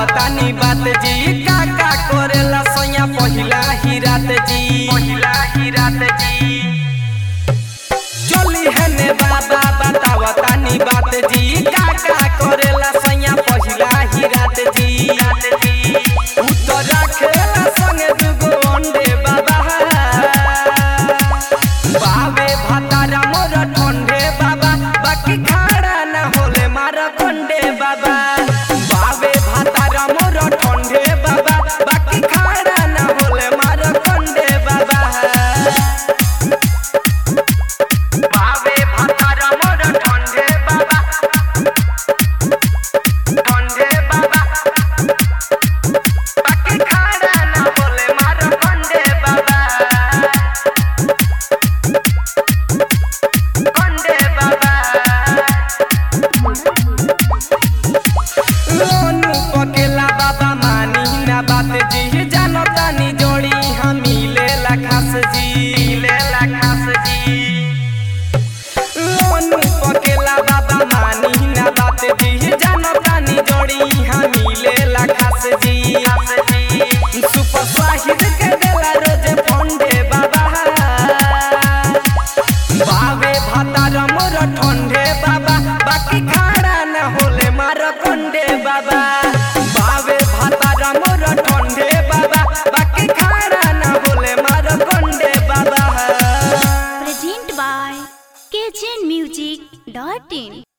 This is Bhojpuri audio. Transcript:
बतावतानी बात जी का का करेला सैया पहिला ही रात जी पहिला ही रात जी चली है ने बाबा बतावतानी बात जी का का करेला सैया पहिला ही रात जी रात जी उत्तर खेला संगे दुगो अंडे बाबा बावे भातारा मोर ठंडे बाबा बाकी खाड़ा न होले मार कंडे बाबा बावे भातारा मोर ठंडे बाबा बाकी खाड़ा न होले मार कंडे बाबा बावे भातारा मोर ठंडे बाबा ठंडे बाबा बाकी खाड़ा न होले मार कंडे बाबा कंडे बाबा लोनू पकेला बाबा मानी ना बात जी जानो तानी जोड़ी हम मिलेला खास जी मिलेला खास जी लोनू पकेला बाबा मानी ना बात जी जानो तानी जोड़ी हम मिलेला खास जी खास जी सुपर स्वाहिद के देला रोज फंडे बाबा बावे भातार मोर ठंडे बाबा बाकी खाड़ा न होले मार कंडे बाबा बावे भातार मोर ठंडे बाबा बाकी खाड़ा न होले मार कंडे बाबा Present by kitchenmusic.in